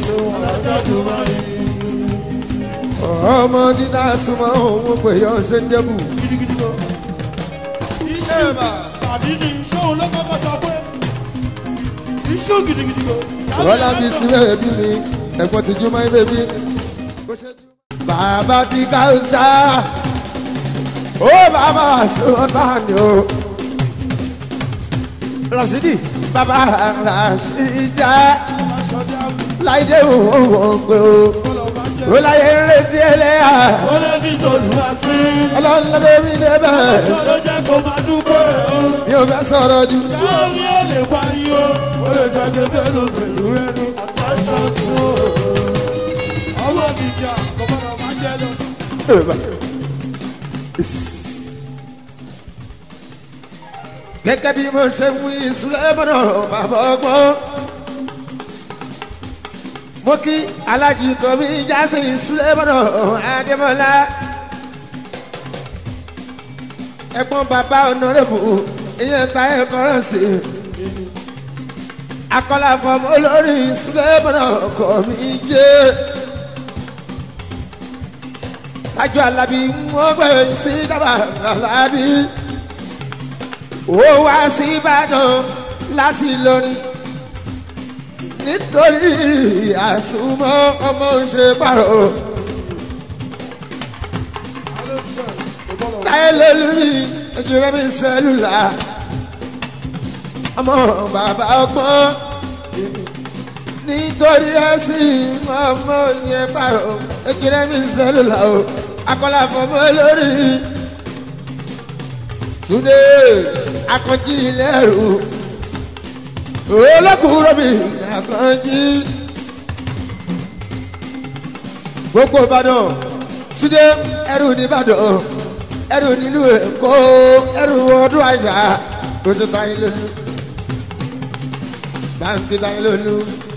ọmọ dídá súnmọ́ òun pè yọ ṣe ń jẹ́bù. Rọ́lá mi sí bẹ́ẹ̀ bí mi, ẹ̀gbọ́n ti jú máa ń bẹ́ẹ̀ bí. Bàbá ti káwùsá, ó bàbá sọ́tà ni o. Rasidi, bàbá Rasida, láìdé òun wọ̀n pé o. Ó láyé ń retí ẹlẹ́yà, ọlọ́run lọ́dọ̀ mi débẹ̀. Mi ò fẹ́ sọ̀rọ̀ jù. gẹ́gẹ́ bí mo ṣe ń wí sùlẹ́mọ̀nà bàbá ọgbọ́n. mo kí alájí kọ́mí jásí sùlẹ́mọ̀nà adémọ́lá. ẹ̀gbọ́n bàbá ọ̀nàrẹ́bù ìyẹn ta ẹ̀kọ́ rẹ̀ sí. akọ́lá fọmọ olórí sùlẹ́mọ̀nà kọ́mí jẹ́. tájú alábí wọ́n gbé sí dábàá alábí ó wá sí ìbàdàn láti lórí nítorí àsùnmọ́ ọmọ ṣe pàrọ̀. táyé lórí ìjọba mi sẹ́lúlà ọmọ bàbá ọgbọ́n nítorí ẹ̀sìn ọmọ yẹn pàrọ̀ ìjọba mi sẹ́lúlà o akọ́lá fọmọ lórí túnde akànjí lẹ́rù olókùúrò mi akànjí gbogbo ìbàdàn túnde ẹrù nìbàdàn ẹrù nílùú èkó ẹrù ọdún àjà ojú táyé lónú báńkì táyé lónú.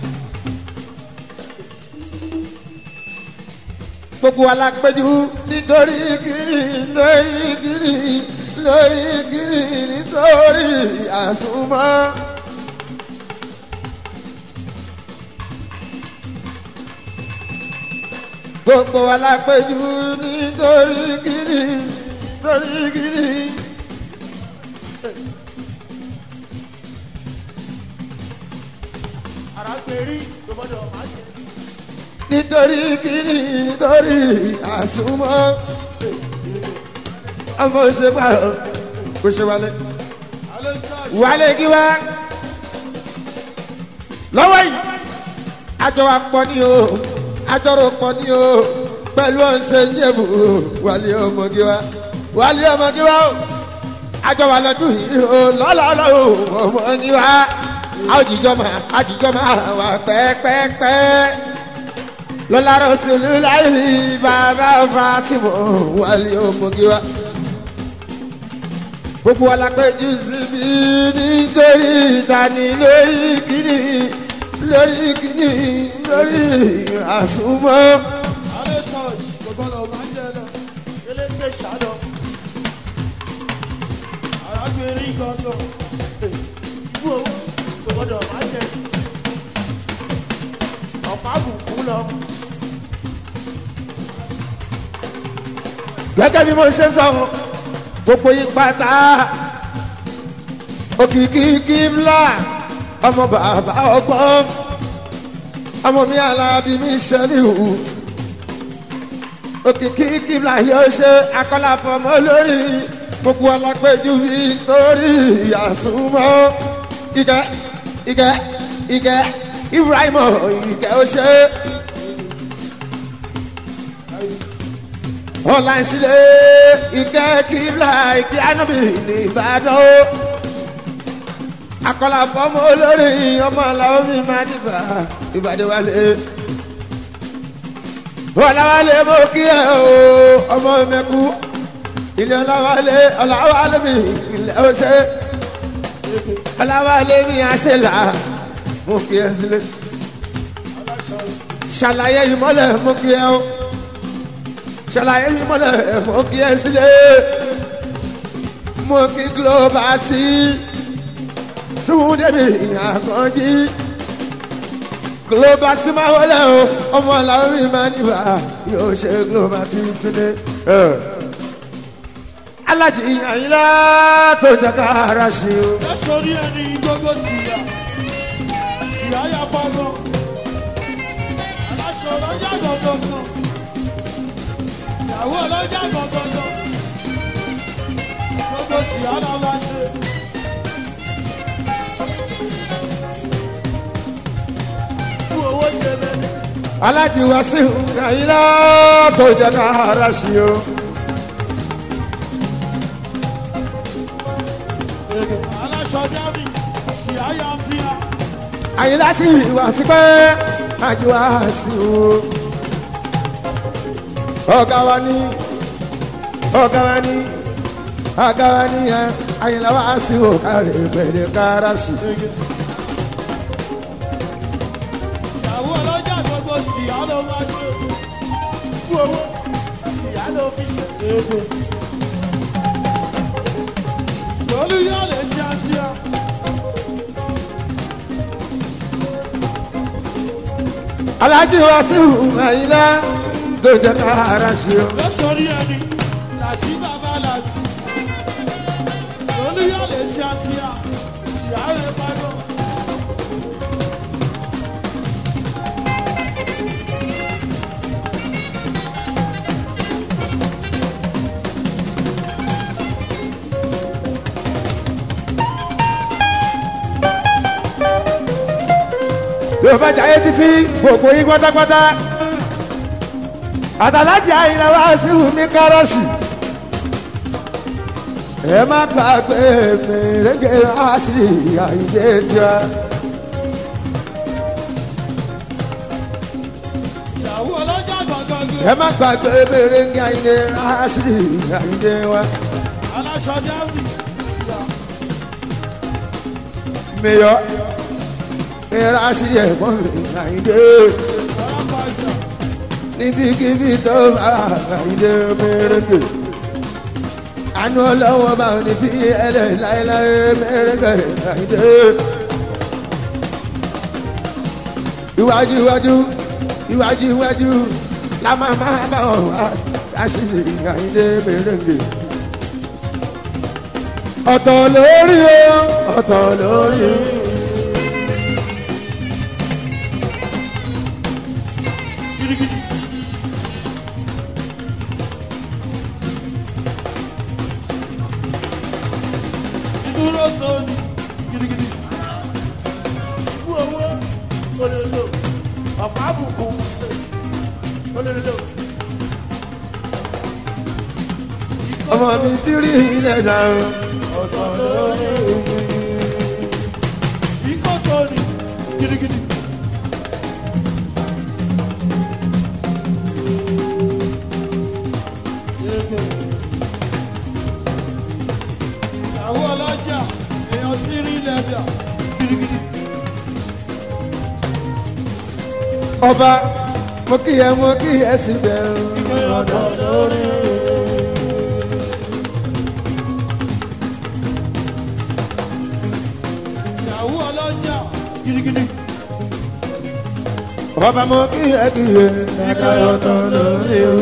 gbogbo alápẹjù nítorí kiri nítorí kiri lórí kiri nítorí àsùnmọ́. gbogbo alápẹjù nítorí kiri nítorí kiri. nítorí kiri nítorí àsùnmọ́ ọmọ ṣe pààrọ̀ kò ṣe wálé wálé kí wá lọ́wọ́ yìí àjọ wa pọ̀ ní o àjọrò pọ̀ ní o pẹ̀lú ọ̀sẹ̀ yẹ̀bù wálé ọmọ kí wá wálé ọmọ kí wá o àjọ wa lọ́dún yìí o lọ́lọ́lọ́ o ọmọ kí wá àjìjọ́ máa àjìjọ́ máa wà pẹ́ẹ́pẹ́ẹ́pẹ́ lọ́la rọ̀ṣùlù láì bàbá fatimọ̀ wálé ọmọ kí wá gbogbo alápẹ̀jù síbi nítorí ìtàní lórí kìíní lórí kìíní lórí àsùnmọ́. gẹ́gẹ́ bí mo ṣe sọ gbogbo yín pátá òkìkí kíbla ọmọ bàbá ọgbọ́n ọmọ mi alábí mi ṣẹlẹ̀ hù òkìkí kíbla yóò ṣe akọ́láfọmọ lórí gbogbo alápẹ̀jù mi torí àsùnmọ́ ìkẹ́ ìkẹ́ ìkẹ́ ibrahim ìkẹ́ ó ṣe. ọ̀làǹṣìlẹ̀ ìkẹ́ kíbla ìkẹ́ ànábì ní ìbàdàn ó akọ́lá fọ́mọ olórí ọmọ làwọn mi máa dìbà ìbàdàn wálé ọ̀làwálé mo kí ẹ o ọmọ mẹ́kú ilé ọ̀làwálé ọ̀làwálé mi ilé ọ̀ṣẹ́ ọ̀làwálé mi àṣẹlá mo kí ẹ sílẹ̀ ṣàlàyé ìmọ̀lẹ̀ mo kí ẹ o ṣàlàyé ìmọ̀lẹ̀ mo kí ẹ sílẹ̀ mo kí global sí súndẹ̀bì àkànjí global sí máa wọlé o ọmọ làwọn mi máa níbà yóò ṣe global tí ń túnde. alájí àyìnlá tó jẹ ká ara ṣe o. lẹ́sọ̀rí ẹni gbogbo tìyà ìyá ya pọ́nmọ́ aláṣọ ọlọ́jà gbọ̀ngàn ìyàwó ọlọ́jà gbọ̀ngàn gbogbo tìyà la máa ṣe. fún owó ṣe bẹ́ẹ̀. alájí wá sí àyìnlá tó jẹ ká ara ṣe o. aláṣọ jábì ìyá ya ń fi hàn. àyìnlá tí ìwà ti pẹ́ àjò wá sí o. ọ̀gá wa ní ọ̀gá wa ní ọ̀gá wa ní ẹ àyìnlá wá sí o kárí pẹ̀lẹ́ kára sí. ìyàwó ọlọ́jà gbogbo tìyà ló máa ṣe. fún owó ìyá ló fi ṣe. lórí yóò lè ṣe àṣìá. alájí wá sí àyìnlá tó jẹ kára sí o. lọ́sọ̀rí ẹni làjí bàbá làjí. lórí yóò lè ṣe àṣìá. ìyá rẹ̀ bá lọ. yóò bá jayé títí gbogbo yín pátápátá àtàlájì àyìnlá wá sí mi kárọ̀sì ẹ má gbàgbé mèrèǹgè wá sí àyíndé tiwa. ìyàwó ọlọ́jà gbọ̀ngàn ẹ má gbàgbé mèrèǹgè àyíndé wá sí àyíndé wa. aláṣọ jábì. mèyọ mèrè á sí ẹ̀gbọ́n mi àyíndé ọlọ́pàá ìjà. níbikíbi tó bá àyíndé mèrèǹgè. àánú ọlọ́wọ́ bá ní bí ẹlẹ́ láéláé mèrèǹgè àyíndé. iwájú iwájú iwájú iwájú la máa máa bá wọn wá àṣírí àyíndé mèrèǹgè. ọ̀tọ̀ lórí o ọ̀tọ̀ lórí o. gidigidi. ìdúró sóni gidigidi. Ikú owó olólo ọ̀pá àbùkù olólo. ọmọ mi ti rí ilẹ̀ náà. Ọ̀tọ̀ lórí ikó sóni gidigidi. ìyàwó ọlọ́jà èèyàn sí rí lẹ́dà gidigidi. ọba mo kí ẹ mo kí ẹ sì bẹ̀rù. ọ̀dọ̀ lórí. ìyàwó ọlọ́jà gidigidi. ọba mo kí ẹ kí ẹ ẹ̀ka ọ̀tọ̀ lórí o.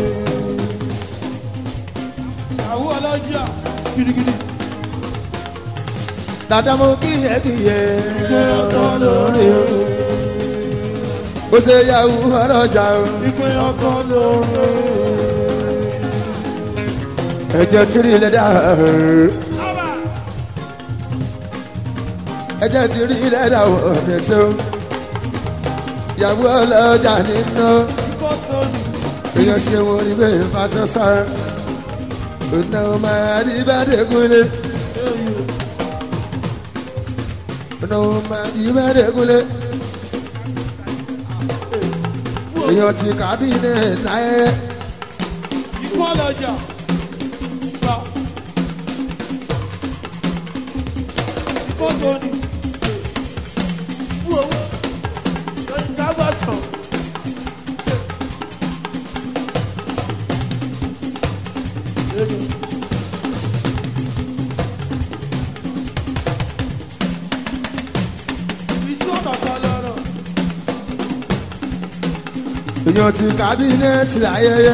ìyàwó ọlọ́jà gidigidi. dada mo kí ẹ kí ẹ ẹ̀ka ọ̀tọ̀ lórí o. bó ṣe yàwó ọlọ́jà o. ìpè ọkọ lórí. ẹ̀jẹ̀ tìrì lẹ́dà ẹ̀jẹ̀ tìrì lẹ́dà wọ̀ ọ̀dẹ̀sẹ̀ o. yàwó ọlọ́jà nínú ikó sóni. èèyàn ṣe wọn ní bẹ́ẹ̀ fàṣọ sára. ọ̀nà máa rí bá dẹ́kunlé. ọ̀nà máa rí bá dẹ́kunlé. èèyàn ti kábínẹ̀ láyé. ikú ọlọ́jà. gbà. ikó sóni. ikú owó lórí kábọ̀sán. ìtú ọ̀tọ̀ọ̀tọ̀ lọ́rọ̀. èèyàn ti kábínẹ́ẹ̀tì láyẹyẹ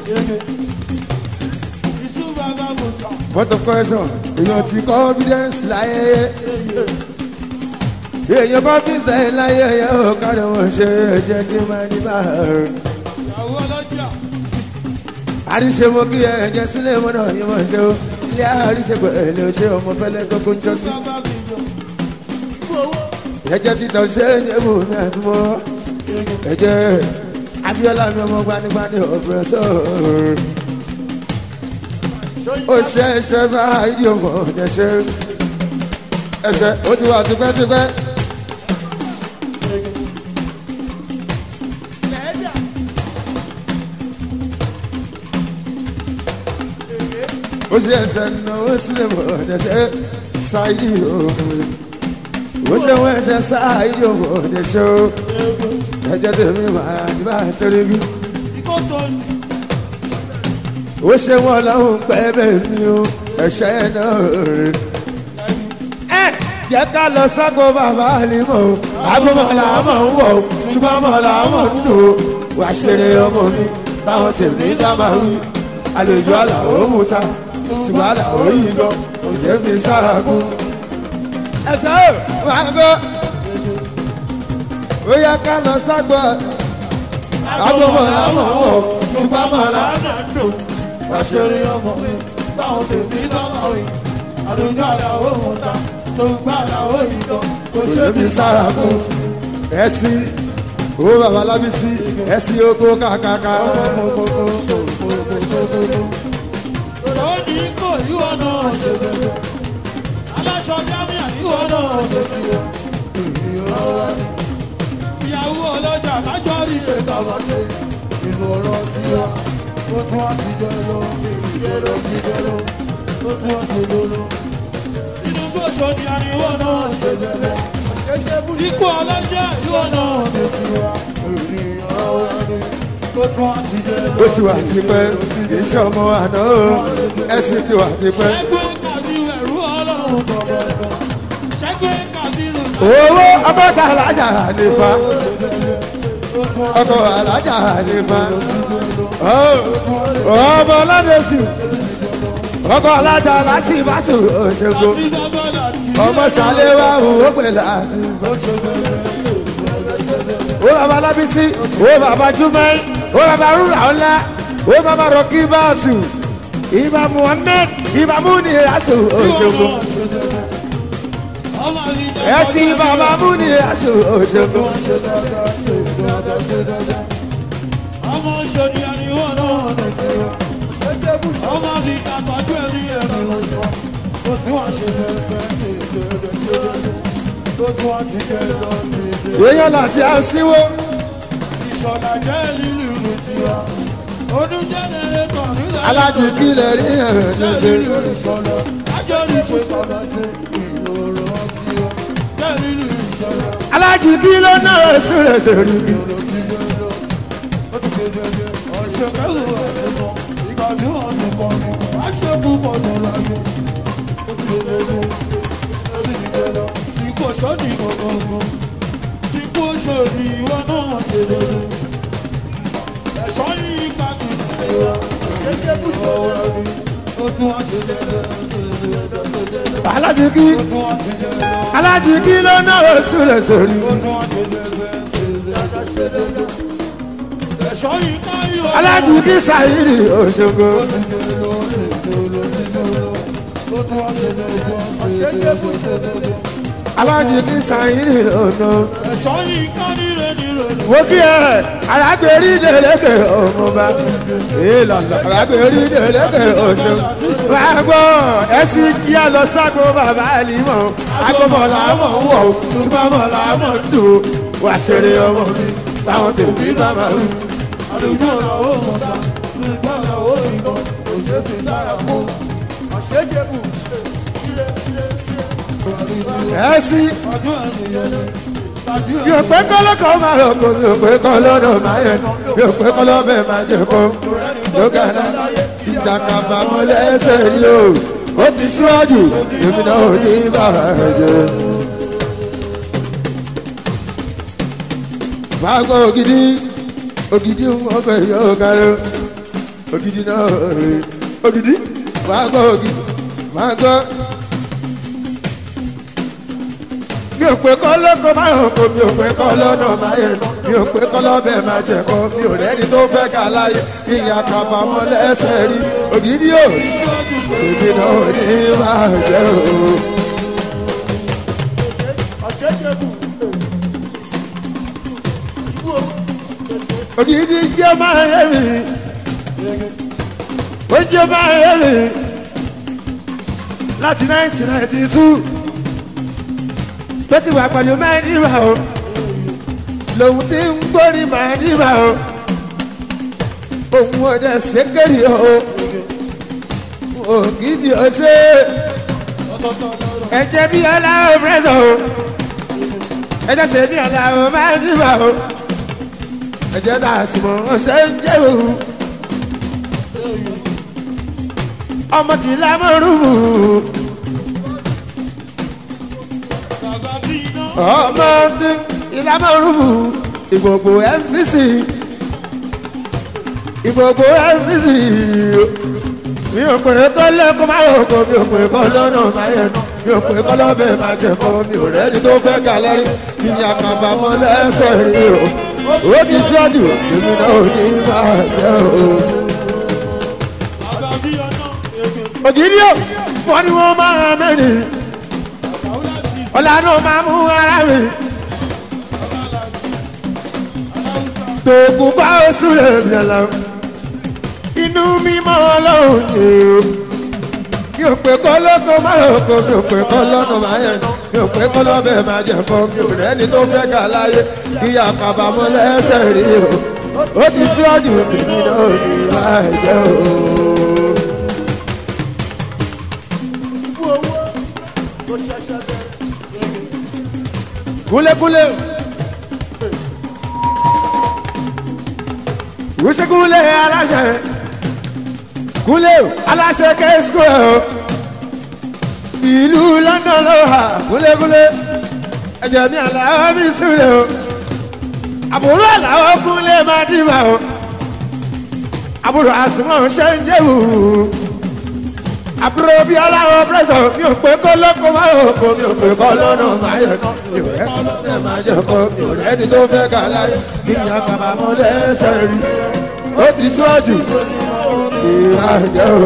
Ìtú bàbá bùtọ̀. vote of question èèyàn ti confidence láyẹyẹ èèyàn confidence láyẹyẹ ó kárí wọn ṣe jẹ́ kí n máa ní bá a. Ìyàwó ọlọ́jà. àríṣe mo kí ẹ ẹ̀jẹ̀ sílẹ̀ mọ́nà yìí mọ̀ ṣe o ilé àríṣe pẹ̀lú ṣé ọmọ fẹ́lẹ́ tó kó ń jọ sí. Bàbá bìjọ. ẹ̀jẹ̀ títọ̀ ṣe é ní ebò ní àdúgbò ẹ̀jẹ̀ abiola mi ọmọ gbanigbani ọ̀bẹ̀rẹ̀ sọ̀rọ̀ ó ṣe ẹṣẹ bá ìdí ọmọ ẹṣẹ ẹṣẹ ó ti wà tipẹ́tipẹ́ ó ṣe ẹṣẹ nà ó sílẹ̀ mọ̀ ẹṣẹ ṣáìdì ọmọ ó ṣe wọ́n ẹṣẹ ṣáìdì ọmọ ẹṣẹ ó ẹjẹ tèmi máa ní bá a ṣeré bí Ikó tó ní. ó ṣe wọn lọ́hùn pẹ́ bẹ́ẹ̀ ni ó ẹ̀ṣẹ́ náà rè. ẹ jẹ́ ká lọ ságo bàbá àlìmọ́ o agbọ́mọ̀lá mọ̀ ń wọ̀ o ṣùgbọ́n mọ̀lá mọ̀ ń lò ó wà ṣeré ọmọ mi táwọn tèmi dá máa wí àlejò àlàó mú ta ṣùgbọ́n àlàó yìí gan òjò fi sára kú. ẹ̀ṣẹ́ ò máa gbọ́ ó yẹ ká lọ ságo agbọ́mọ̀lá mọ̀ ń wọ̀ o ṣùgbọ́n mọ̀lá Àṣírí ọmọ mi, táwọn tèmi lọ́wọ́ rí. Àdúgbò àdáwó mú ta, tó gbá àdáwó yìí gan. Kò ṣe ṣe fi sára fún ẹsí owó bàbá lábísí ẹsí oko kàkàkà Ó ní kò ìwọ náà ṣe bẹ̀rẹ̀. Aláṣọ Jámíà ìwọ náà ṣe bẹ̀rẹ̀. Ìyàwó ọlọ́jà lájọ́ rí ṣe bàbá ṣe. Inú ọ̀rọ̀ ti wá, ó tún wá ti jẹ lọ. Ìjẹ́rọ ti jẹ lọ, ó tún wá ti lọ lọ. inú gbòòṣò ni àríwọ̀ náà ṣe bẹ̀rẹ̀. Ipò ọlọ́jà ìwọ náà ṣe bẹ̀rẹ̀. Ó tún wá ti jẹ lọ. ó ti wà tipẹ́ iṣẹ́ ọmọ àná o ẹsí ti wà tipẹ́ Ṣẹ́gbẹ́ Kàbírù ẹ̀rú ọlọ́run kọ̀ọ̀kan. Ṣẹ́gbẹ́ Kàbírù owó ọgọ́ta alájà nípa ọkọ̀ alájà nípa ọmọ ọlọ́dẹ̀sù ọkọ̀ alájà láti ìbátò òṣèlú àti Sábọ́dà kì í ọmọ sàlẹ̀ wa òwò pẹ̀lú àti ó bàbá lábísí ó bàbá júmẹ́ ó bàbá rúra ọ̀la ó bàbá rọ̀kì báàsù ìbá muhammed ìbá múni rasu òṣogbo Ọmọ mi jẹ́ ẹ̀sìn bàbá múni rasu òṣogbo ọmọ ṣòdì àríwọ̀ náà ọmọ mi àtọ́jú ẹ̀rí ẹ̀rọ. Ó tún wá ṣe fẹ́fẹ́. Ó tún wá ti jẹ lọ. èèyàn láti àṣìwò Ìṣọ̀lá jẹ́ lílù ìlú tiwa. Ọdún jẹ́nẹrétọ̀ nílẹ̀. alájú kílẹ̀ rí ẹ̀rọ Jẹ́ ṣe lílù ìṣọ̀lá. Ajọ́ ní ṣe sọ̀rọ̀ ṣe ìlòrò tiwa. Jẹ́ lílù ìṣọ̀lá. alájú kílẹ̀ náà sùrẹ̀ sórí mi. Ọ̀ṣẹ̀kẹ́lù ẹ̀sùn ìgbà tí wọ́n ti pọ̀ ní. Aṣọ púpọ̀ tó láyé. Ó ti lè lè ó ti jẹ́ lọ. Ikú ọ̀ṣọ́ ní gbogbogbò. Ikú ọ̀ṣọ́ ní ìwọ náà ṣe lè lè. Ẹ̀ṣọ́ yìí pàtó ìwọ. Jẹ́jẹ́ kú sọ̀rọ̀ mi. Ó tún wá ṣe lè lè. alájú kí Ó tún wá ṣe lè lè. alájú kílẹ̀ náà sùrẹ̀ sórí mi. Ó tún wá ṣe lè lè. Ẹ̀ṣọ́ yìí ká ìwọ. alájú kí sàyírí òṣogbo. alájú kí sàyírí ònà. Ẹ̀ṣọ́ yìí ká níre níre níre. wo kí ẹ alágbèrí délẹ́kẹ̀ ọmọba ìlànà alágbèrí délẹ́kẹ̀ ọ̀ṣọ́. wà á gbọ́ ẹsìn kí á lọ ságo bàbá àlìmọ̀ agbọ́mọ̀lá mọ̀ ń wọ̀ súnmọ́mọ̀lá mọ̀ ń dùn wà ṣeré ọmọ mi táwọn tèmi bá máa wù. Àdúgbò làwọn ò mọ̀ta, nígbà làwọn ò yìnbọn, kò ṣe é fi sára fún. Àṣejẹ́bù, ilé ilé ilé. ẹsìn Ọdún ẹ̀sìn tàbí yóò pé kọ́lọ́kọ́ máa rọ̀ kó yóò pé kọ́lọ́dọ̀ máa yẹ yóò pé kọ́lọ́bẹ̀ máa jẹ kó yóò gàdá ìjàkàbà mọ́ lẹ́sẹ̀ yìí o ó ti ṣíwájú èmi náà ò ní bàrà ẹ̀jẹ̀. Báàgò gidi ògidì wọn fẹ́ yóò kárí ògidì náà rè ògidì máa gbọ́ ògidì máa gbọ́. mi ò pé kọ́ lóko máa hàn kó mi ò pé kọ́ lọ́nà máa yẹ mi ò pé kọ́ lọ́bẹ̀ máa jẹ kọ́ mi ò rẹ́ni tó fẹ́ ká láyé kí n yà kábàámọ̀ lẹ́sẹ̀ rí ògidì ò ògidì náà ò ní máa jẹ́ o. ògidì jẹ́ máa yẹ mi ó jẹ́ máa yẹ mi láti nineteen ninety two tó ti wà pẹ̀lú mẹ́rìnlá o lòun ti ń gbórí mẹ́rìnlá o òun ò dẹ̀ ṣékèrè o ògidì ọ̀ṣẹ́ ẹ̀jẹ̀ bí aláwọ̀ pẹ́sọ̀ o ẹ̀jẹ̀ tẹ̀ bí aláwọ̀ mẹ́rìnlá o ẹ̀jẹ̀ dà sùnmọ̀ ọ̀ṣẹ́ ń jẹ́ òun ọmọ tí lámọ̀rún ọmọ tí ìlámọ̀rún ìgbògbò mcc ìgbògbò mcc mi ò pè é kọ́ lẹ́kọ́ máa yọ̀ kọ́ mi ò pè é kọ́ lọ́nà máa yẹ nù mi ò pè é kọ́ lọ́bẹ̀ máa jẹ kọ́ mi ò rẹ́ni tó fẹ́ gà lẹ́rí kí ni àkàbà mọ́ lẹ́sẹ̀ rí o ó ti síwájú èmi náà ò ní máa jẹ́ o òjìrí ò wọ́n ní wọ́n máa mẹ́rin ọ̀làánú máa mú ara mi tòkùn bá oṣù rẹ̀ bìlẹ̀ inú mímọ́ ọlọ́run ni o mi ò pé kọ́ lọ́kọ́ máa lọ́kọ́ mi ò pé kọ́ lọ́nà máa yẹn mi ò pé kọ́ lọ́bẹ̀ máa jẹ̀ fọ́ mi ò rẹ́ni tó fẹ́ gà láyé kí àkàbàmọ́ lẹ́sẹ̀ rí o ó ti síwájú mi náà ní máa jẹ́ o. kúlẹ̀kúlẹ̀ wùsíkúlẹ̀ aláṣẹ kúlẹ̀ aláṣẹ kẹ́sìkò ẹ̀ o ìlú london ló wà kúlẹ̀kúlẹ̀ ẹ̀jẹ̀ mi àlàó mi sílẹ̀ o àbúrò àlàó kúlẹ̀ máa dìbà o àbúrò àsùnwọ̀n ṣe ń jẹ́wò àbúrò bí aláwọ̀ pẹ́sọ̀ mi ò pé kó lọ́kọ̀ máa ò kó mi ò pé kọ́ lọ́nà máa yẹ kọ́ mi ò rẹ́ kọ́ lọ́nà máa jẹ kọ́ mi ò rẹ́ni tó fẹ́ kà láyé kí ni àkàbà mọ́ lẹ́sẹ̀ rí ó ti síwájú ìhà jẹ́ o.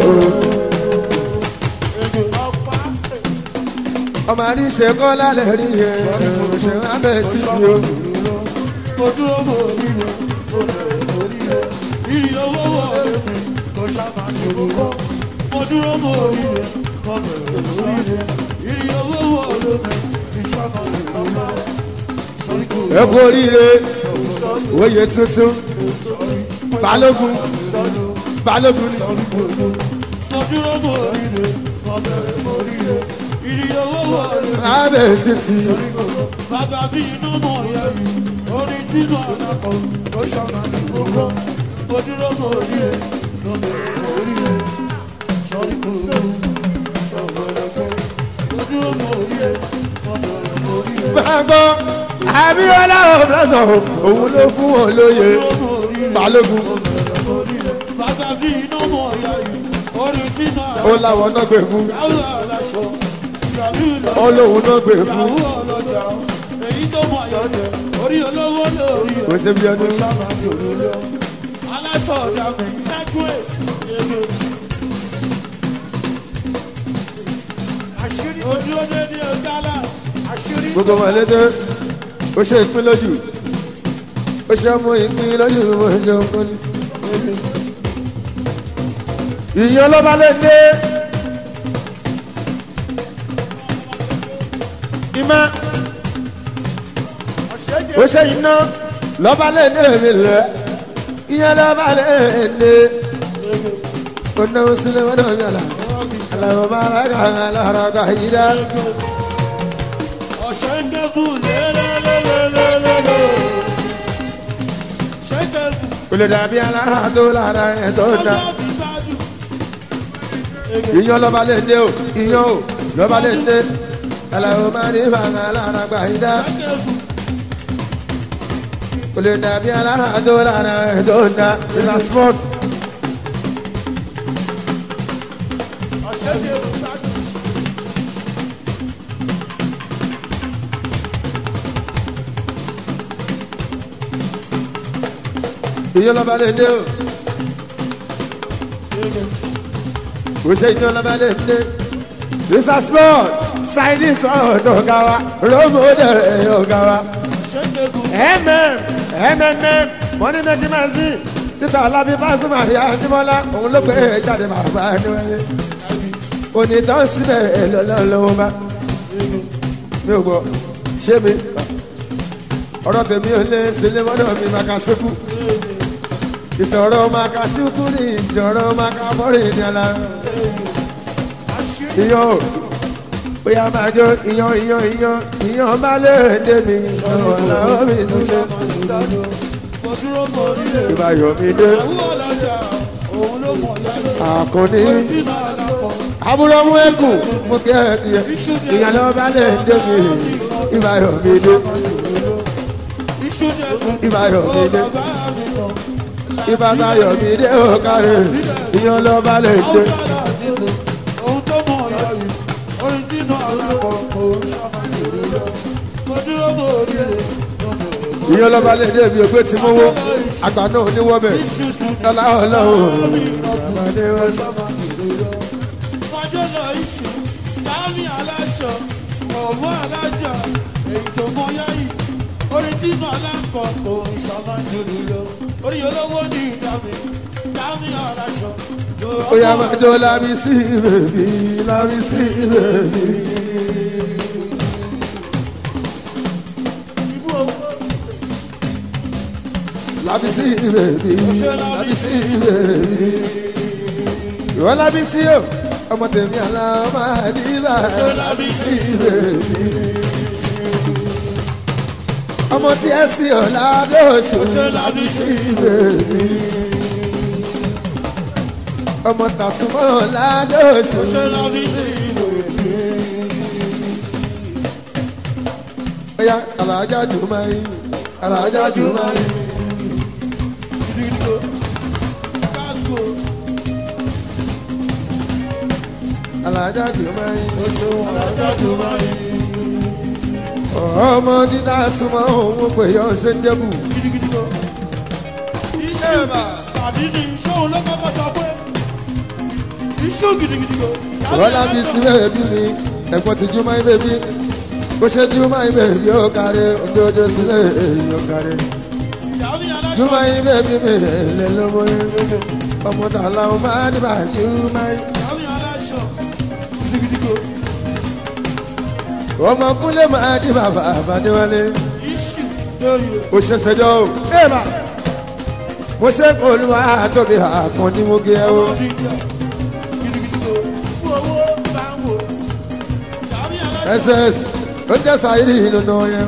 ọmọ àdìsẹ́ kọ́ lálẹ́ rí yẹn ṣe wá bẹ́ẹ̀ sí i o. mo dúró mo rí rẹ mo bẹ̀rẹ̀ mo rí rẹ ìrì owó wọ̀ lómi kò sábà ní kókó mo dúró mo rí rẹ mo bẹ̀rẹ̀ mo rí rẹ ìrì owó wọ̀ lómi ìṣàkọ ní kókó. ẹ kú oríire oyè tuntun balógun balógun ni. mo dúró mo rí rẹ mo bẹ̀rẹ̀ mo rí rẹ ìrì owó wọ̀ lómi. lábẹ́ títí Bàbá bí inú mọ̀ yẹ rí, orin nínú àdàpọ̀, ó ṣọ̀nà ní gbogbo. Mo dúró mo rí e, mo bẹ̀rẹ̀ mo rí e, sọ́rí gbogbo, sọ̀gbọ̀lọ̀gbọ̀. Mo dúró mo rí e, mo bẹ̀rẹ̀ mo rí e. gbàgbọ́ abiola ọ̀bùrọ̀sọ̀ òun ló fún wọn lóye balógun Bàbá bí inú mọ̀ yẹ rí, orin nínú ó àdàpọ̀, láwọn náà gbé fún yàwó aláṣọ, ìyàlú ìlọ. ó lóun náà gbé fún Ìyàwó ọlọ́jà, èyí tó mọ̀ yọ̀ jẹ́, orí olówó lórí ẹ̀. kò sí bí ẹni aláṣọ ọ̀dà mi ṣáájú ẹ̀ èrè. ojú ọdẹ ní ọjàlá àṣírí gbogbo wọn lédè ó ṣe ìpín lójú ó ṣe mú ìpín lójú mo ṣe ń kọ́ni. ìyẹn ló bá lè dé ìmọ̀ ó ṣe iná lọ́ba lè dé mi lẹ̀ ìyẹn lọ́ba lè dé ó náwó sílẹ̀ wọ́n náà mi àlà àlàó bá rà kà àlàó kà yí dá. ọ̀sẹ̀ ń dẹ́kun lélẹ́lẹ́lẹ́lẹ́lẹ́. ṣẹ́kẹ̀kù Olè dàbí alára tó lára ẹ̀ tó dá. ọjọ́ ti ṣáájú. Iyán lọ́ba lè dé o, iyán o, lọ́ba lè dé. Àlàó máa ní fàǹgà lára gbà yí dá. ṣẹ́kẹ̀kù kò lè dàbí alára tó lára ẹ̀ tó ń da ìlà sport. ìyẹn lọ́ba lè dé o kò ṣe ìyẹn lọ́ba lè dé ìlà sport sáyidì sọ̀rọ̀ tó ga wa rómò dẹ̀ ọ̀gá wa mm mm money making machine títà alábí pásítọ̀ àríyá nímọ́lá òun ló pé jáde bàbá níwáyé onítàn síbẹ̀ lọ́lọ́wọ́ bá mi ò gbọ́ ṣé mi ọ̀rọ̀ tèmi ò lé sílé mọ́dọ̀ mi máa ka ṣekú ìṣòro máa ka ṣekú ní ìṣòro máa ka bọ́rì ní ọ̀la iyọ̀ bóyá máa jó iyọ̀ iyọ̀ iyọ̀ iyọ̀ bá lè dé mi ọ̀la omi tún ṣe ìbáyọ̀ mi dé àkànní àbúrò mú ẹkùn mú kí ẹ kí ẹ ìyànà bá lè dé mi ìbáyọ̀ mi dé ìbáyọ̀ mi dé ìbátayọ̀ mi dé òkàrè ìyànà bá lè dé. ìyẹn lọ́ba lè dé ibi ògbé tí mo wó àgbà náà níwọ́bẹ̀ lọ́la ọlọ́run ọmọdé wọn sọ. Fọjọ́lọ̀ iṣu, dámì aláṣọ, ọ̀wọ́ alájà, èyí tó mọ yáyì, orin tínú aláǹkọ̀ kò ń ṣọmọ jòlù lọ. Orí olówó ní ìdámi, dámì aláṣọ. ó yá máa jó lábí sí bèbí lábí sí bèbí. lábí sí bèbí lábí sí bèbí. ìwọ lábí sí o ọmọ tèmi àlá máa nílà lábí sí bèbí. ọmọ tí ẹ sí ọ̀la lóṣù lábí sí bèbí ọmọ tàṣùmọ́ ládọ́sù. Oya alájà jùmáyé alájà jùmáyé. Alájà jùmáyé. Ọmọ dídá súnmọ́ òun pè yọ ṣe ń jẹ́bù. Tàbí ní ṣóun ló kọ́kọ́ sọ pé iṣu gidigidi go. Bọ́lá bí sílẹ̀ bí mi, ẹ̀gbọ́n ti Júmọ́ ibẹ̀ bí. Bó ṣe Júmọ́ ibẹ̀ yóò kárí, ojoojó sílẹ̀ yóò kárí. Dámì aláṣọ. Júmọ́ ibẹ̀ bí mi lè lọ́mọ yẹn. Ọmọ tààlà ọmọ àdìbà Júmọ́ yẹn. Dámì aláṣọ. Gidigidi go. Ọmọ kúnlẹ̀ máa di bàbá àbádéwálé. Iṣu lórí o. Ó ṣe ṣẹjọ́ o. Bẹ́ẹ̀ma, mo ṣe kó olúwa tóbi àkàn ní mo gé ẹ o. Gidigidi go. Owó bá ń wò. Dámì aláṣọ. SS ló jẹ́ sàyírí nínú yẹn.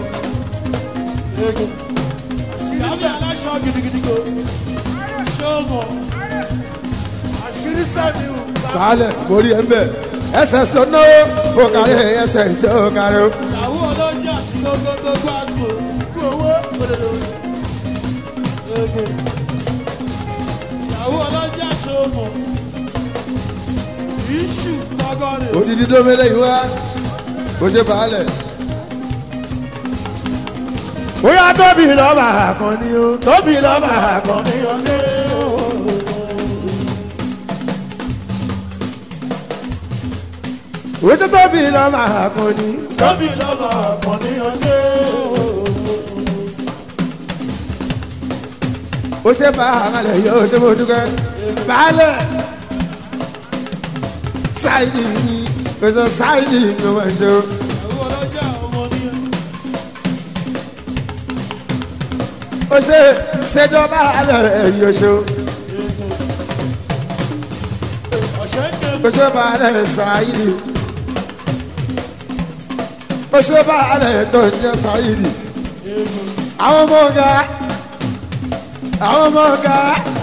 Dámì aláṣọ gidigidi go. Ṣọ́ọ̀mọ̀. Àṣírí sẹ́mi ò. Baálẹ̀ mo rí ẹ ń bẹ̀. SS ló náwó, ó kárí SS ó kárí o. Ìyàwó ọlọ́jà tí gbogbogbò àgbò. Owó òdòdó. Ìyàwó ọlọ́jà ṣọ́ọ̀mọ̀. Iṣu lọ́gọ́rin. Odidi ló mẹ́lẹ̀ yìí wá. Bó ṣe baálẹ̀. Bóyá tóbi lọ́ba àkànní o, tóbi lọ́ba àkànní o. Ojú tóbi lọ́ba àkànní. Tóbi lọ́ba àkànní ọ̀sẹ̀. ó ṣe baálẹ̀ yóò ṣe mo dúkẹ́. Baálẹ̀ ṣáìdì ni, kò sọ ṣáìdì ni wọ́n ṣe o. Ìyàwó ọlọ́jà ọmọ ní ẹ̀. ó ṣe ṣèjọba alẹ́ yóò ṣe o. Ọ̀ṣẹ́ ń ké ó ṣe baálẹ̀ ṣáìdì. ó ṣe baálẹ̀ tó ń jẹ́ ṣáìdì. àwọn ọmọ ọ̀gá àwọn ọmọ ọ̀gá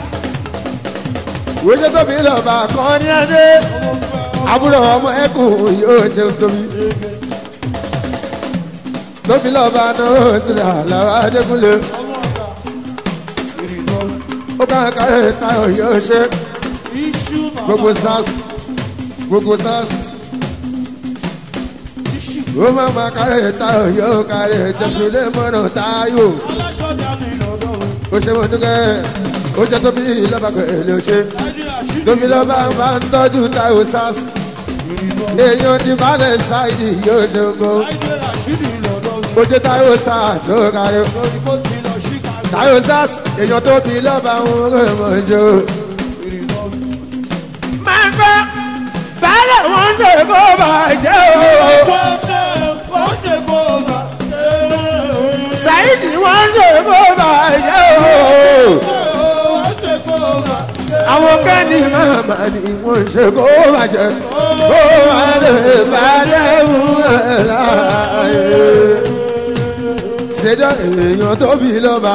wíṣẹ́ tóbi lọ́ba kan ní adé àbúrò ọmọ ẹkùn yóò ṣe tóbi. tóbi lọ́ba náà ó sì rà lára adékúnlé. ó bá kárẹ̀ táyọ̀ yóò ṣe iṣu màmá. gbogbo sars gbogbo sars ó má má kárẹ̀ táyọ̀ yóò kárẹ̀ jẹ́sùlẹ̀ mọ́nà táyọ̀ aláṣọ dání lọ́dọ̀ o. ó ṣe mọ́ dúkẹ́ ó jẹ́ tóbi lọ́ba pẹ̀lú ṣe láìdí àṣírí. tóbi lọ́ba máa ń tọ́jú táyọ̀ sars èèyàn ti balẹ̀ ṣáìdì yóò ṣe gbó láìdí àṣírí lọ́dọ̀ o. ó jẹ́ táyọ̀ sars ó kárẹ̀ lórí kó ti lọ sí kàgbé. táyọ̀ sars èèyàn tóbi lọ́ba ń rẹ̀ mọ́ jọ. máa ń gbọ́ baálẹ̀ wọn ń ṣe bó bàjẹ́ o. wọ́n ṣe kó o bá. Saidi wọ́n ṣe bó bàjẹ́ o. wọ́n ṣe kó o bá. Àwọn kẹ́ni màmá ni wọ́n ṣe bó bàjẹ́. Bó wà lè bàjẹ́ fún ẹ̀ láàyè. Ṣèjọ́ èèyàn tóbi lọ́ba.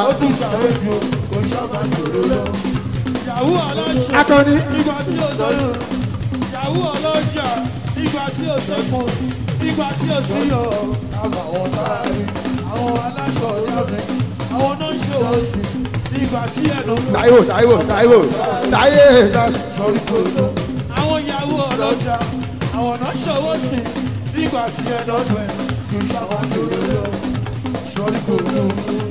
ìyàwó aláṣọ. Akọni ìgbà tí o sọ̀rọ̀. ìyàwó ọlọ́jà. ìgbà tí o sẹ́kọ̀ọ́. ìgbà tí o sí yọ. àwọn táàrí. àwọn aláṣọ yàgbẹ́. àwọn náà ń ṣòwò sí. ìgbà tí ẹnu. Táíwò Táíwò Táíwò Táyé sọrí kòtò. àwọn ìyàwó ọlọ́jà. àwọn náà ṣòwò sí. ìgbà tí ẹnu ọdún ẹ̀. kì í ṣàwọn àjòyè lọ. sọrí kòtò.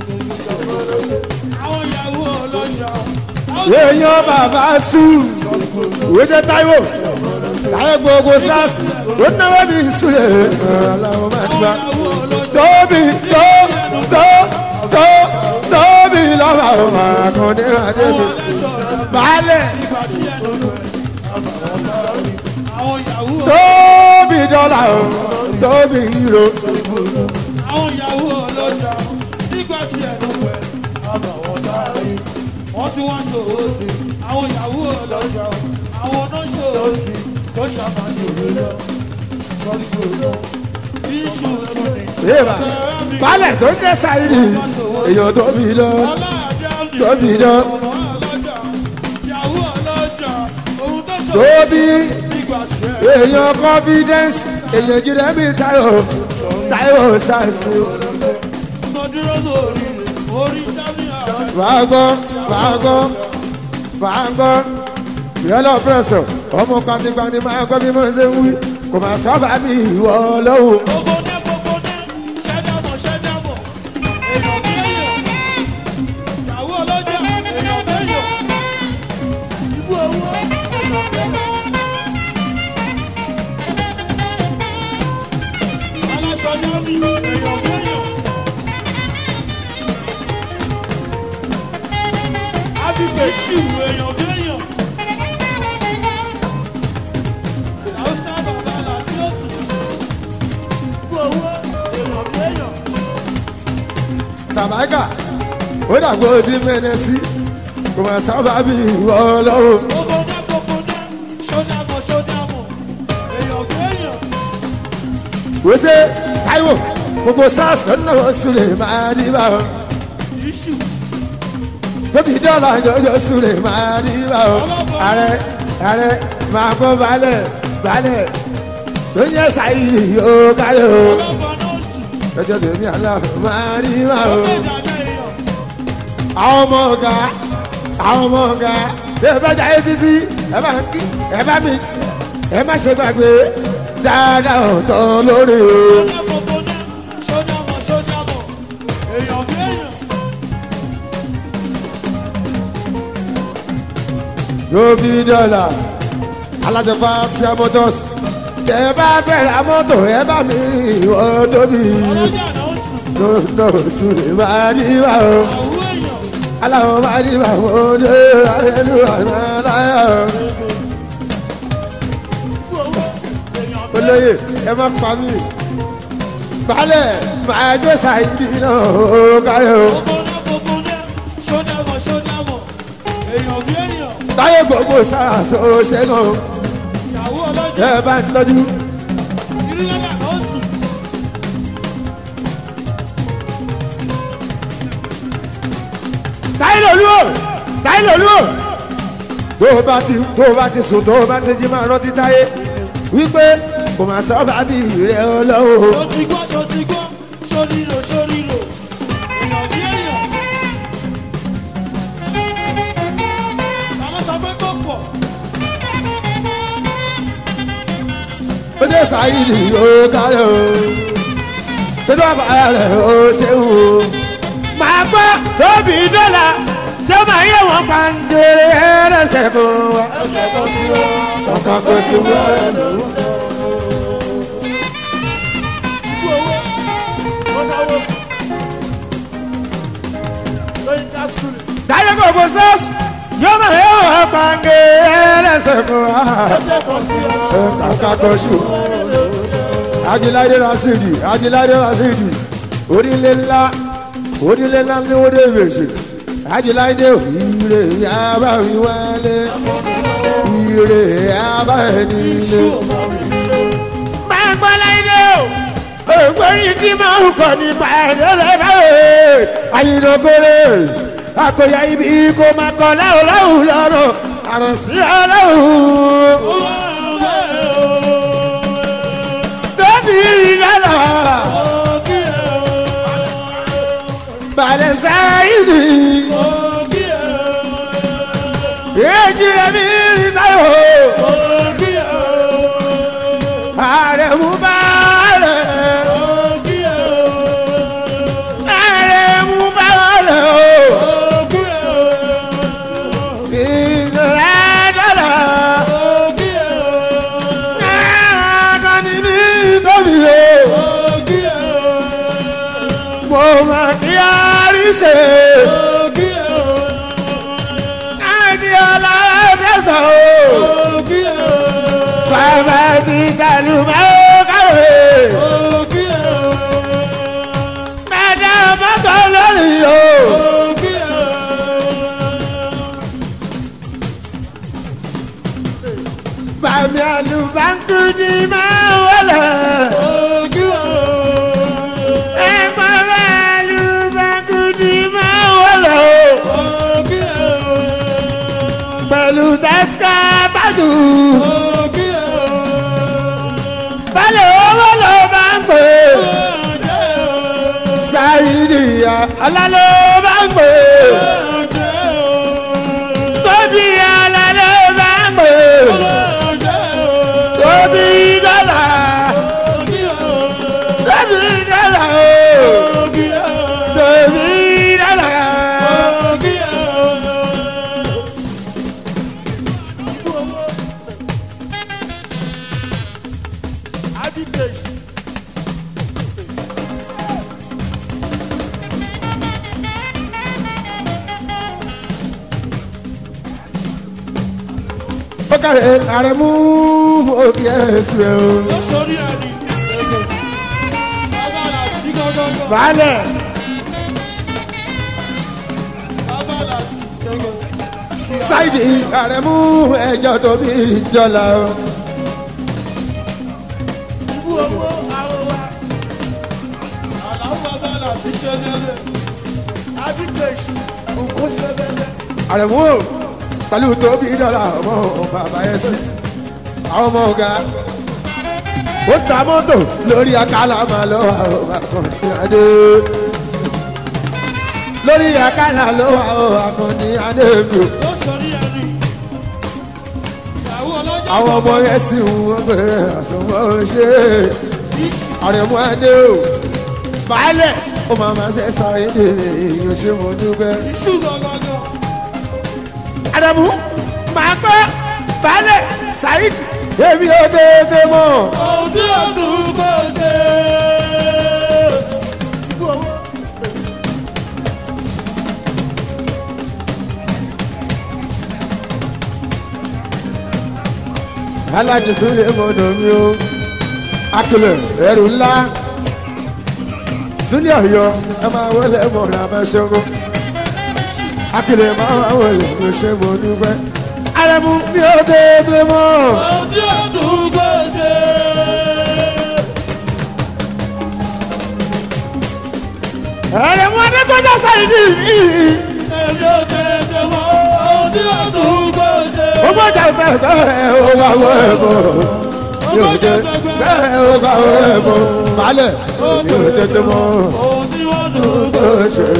àwọn ìyàwó ọlọ́jà. èèyàn bàbá sùn. Ìwé jẹ́ Táíwò. Táyé gbogbo sars. Ó náwó mi ìsúlẹ̀. Aláwọ̀ máa ti àwọn bá. ìyàwó ọlọ́jà. tóbi tó tó tó tóbi lọ́wọ́ àwọn àkàndé àdébí balẹ̀ tóbi dọ́là o tóbi euro àwọn ìyàwó ọlọ́jà nígbà tí ẹnu pẹ̀ àbàwọ̀ dárí wọ́n tí wọ́n ṣòro sí àwọn ìyàwó ọlọ́jà àwọn náà ṣòro sí tó ṣàmàlì òwúrọ̀ lọ́dúnrún iṣu ìṣúni yéèmà balẹ̀ tó jẹ́ sáyidì èèyàn tóbi lọ tóbi lọ ìyàwó ọlọ́jà ohun tó ṣòro tóbi nígbà tí ẹ èèyàn confidence èèyàn jíde bí tayo tayo sàṣù mo dúró lórí orí sábìyà fàágọ́ fàágọ́ fàágọ́ yẹlọ pẹ̀sọ̀ ọmọ kwantikwani máa gbọ́ bí mo ṣe ń wí kò máa sábà bí ìwọ lọ́wọ́. gbogbo dé gbogbo dé ṣẹ́dàmọ̀ ṣẹ́dàmọ̀ èèyàn bí èèyàn ìyàwó ọlọ́jà èèyàn bí èèyàn ibú owó èèyàn bí èèyàn aláṣọjọ́ mi èèyàn bí èèyàn ábígbé ṣìwù èèyàn bí èèyàn haúsá bàbá làbí òtún ibú owó èèyàn bí èèyàn. sàbáìkà ó dàgbò di mẹ́nẹ́sì kò máa sábà bí ìwọ lọ́wọ́. Gbogbo gbogbo ṣódàmọ̀ ṣódàmọ̀ èèyàn kéèyàn wòṣe táíwò gbogbo sars ọ̀nà sùlẹ̀ máa rí bá ọ. iṣu tóbi dọ́là jọjọ sùlẹ̀ máa rí bá ọ. ààrẹ ààrẹ máa gbọ́ balẹ̀ balẹ̀ tó ń yẹ sáyìí yóò kálẹ̀ o. ọlọ́pàá náà sùn jọjọ tèmi àlà máa rí bá ọ. ọ̀gbẹ́ ìdàgbẹ́ èèyàn àwọn ọmọ ọ̀gá àwọn ọmọ ọ̀gá ẹ bá jáde títí ẹ bá ń kí ẹ bá mi ẹ má ṣe gbàgbé dáadáa ọ̀tọ̀ lórí o. gbogbo ṣódàmọ̀ ṣódàmọ̀ èèyàn kéèyàn tóbi dọ́là alájọba tí a mọ́tọ́s tẹ bá bẹ̀rẹ̀ mọ́tò ẹ bá mi rìn ìwọ tóbi ọlọ́jà náà sùn lọ́dọ̀ sùlẹ̀ máa rí bá o. àwọ̀ èèyàn aláwọ̀ máa rí bá o dé àrẹ́lú àná láyà o. olóyè ẹ má pa mí balẹ̀ máa jó sàìdì náà ó kárẹ̀ o. gbogbo gbogbo ṣódàmọ̀ ṣódàmọ̀ èèyàn bí èèyàn táyé gbogbo sára so ṣẹ́gun ìyàwó ọlọ́jà ẹ bá ń tọ́jú. ìrìnàjà náà sùn táyé lòlú o táyé lòlú o. tó o bá ti tó o bá ti sùn tó o bá ti jí máa rántí táyé wípé kò máa sọ bá bí rẹ ọlọ́wọ́. ṣó ti gbọ́ ṣó ti gbọ́ ṣó nílò ṣó nílò èèyàn bí èèyàn sáyidì ó kálẹ̀ o sínú àbáyọ̀lẹ̀ ó ṣeun o. màá gbọ́ tóbi dọ́là tí ó máa yẹ wọ́n pàǹdèrè ẹ̀rẹ́sẹ̀ fún wa. ọkàn kò sí wọ́n lò. dáyé kò bó sọ́ọ̀sì yóò máa yẹ wọ́n pàǹdèrè ẹ̀rẹ́sẹ̀ fún wa. ọkàn kò sí wọ́n ajiláde rasidi ajiláde rasidi onílé ńlá onílé ńlá ní wọ́n dé fèsì ajiláde ire yaba mi wálé ire yaba ẹni lé. máa gbọ́ láyé o ògbórí tí máa ń kọ́ nípa ẹ̀rọ lẹ́bàá ayinokore àkóyá ibi kò máa kọ́ láwùn láwùn lọ́rùn àròsí ọlọ́run tóbi ìlànà balẹ̀ sáyidì èjì rẹ̀ mi táyọ̀ ààrẹ mú balẹ̀ ààrẹ mú balẹ̀ o ìgbà dọ́là ààrẹ ní tóbi o mo máa kí àríṣe àti ọlọ́dẹ́sọ̀ o bàbá ti dàlú máa kàwé mẹ́ta mọ́tò lórí o. Bàmí àlùbáńkú ni máa wọlé. Ẹ máa bá àlùbáńkú ni máa wọlé o. Pẹ̀lú tẹ́síkà bàdù. Bálẹ̀ owó ló bá ń pè. Sáyidì àlá ló bá ń pè. Tóbi àlá ló bá ń pè. Tóbi dọ́là. Tóbi dọ́là o. Tóbi dọ́là. Ó kàrẹ̀ àrẹ̀ mú òkè ẹ̀sùn ẹ̀ o. Baálẹ̀. Sáìdì àrẹ̀ mú ẹjọ́ tó bí ìjọla o. Àrẹ̀ mú o pẹ̀lú tó bí ìjọla ọmọ bàbá ẹ̀ sí. Àwọn ọmọ ọ̀gá ó ta mọ́tò lórí akálà máa lọ àwọn akọni adé lórí akálà ló wà ó akọni adé mi o àwọn ọmọ yẹn sì ń wọ́n pé àsùnwọ̀n ṣe àrẹ̀mú adé o baálẹ̀ ó máa máa ṣe sọ èdè èèyàn ṣe mo dúpẹ́. àrẹ̀mú màá pẹ́ baálẹ̀ saheed èmi ò dédé mọ́. alájì súnlẹ̀ mọ́dọ̀ mi o akilẹ̀ ẹrù ńlá súnlẹ̀ ọ̀yọ́ ẹ máa wọlé mọ̀ràn abẹ́ṣẹ́gun akilẹ̀ máa wọlé mi ṣe mo dúpẹ́ arẹmu mi ò dédé mọ́. arẹmu adékọjá sáyidì yìí ó gbọ́dọ̀ fẹ́ fẹ́ ó wá wọ ẹ̀bọ̀ yóò dé bẹ́ẹ̀ ó wá wọ ẹ̀bọ̀ balẹ̀ yóò dédé mọ́ tó ṣe.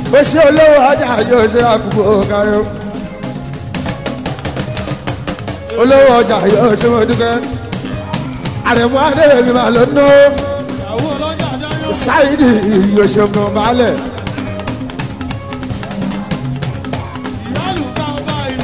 ó ṣe olówó ọjà yóò ṣe àkùkọ kárí o olówó ọjà yóò ṣe wọn dúkẹ́ àrẹ̀mú adéyẹmí máa ló ná àwọn ọlọ́jà dáyọ̀ sáyidì yóò ṣe mọ̀ balẹ̀ ìyáàlú ká ọba ìlú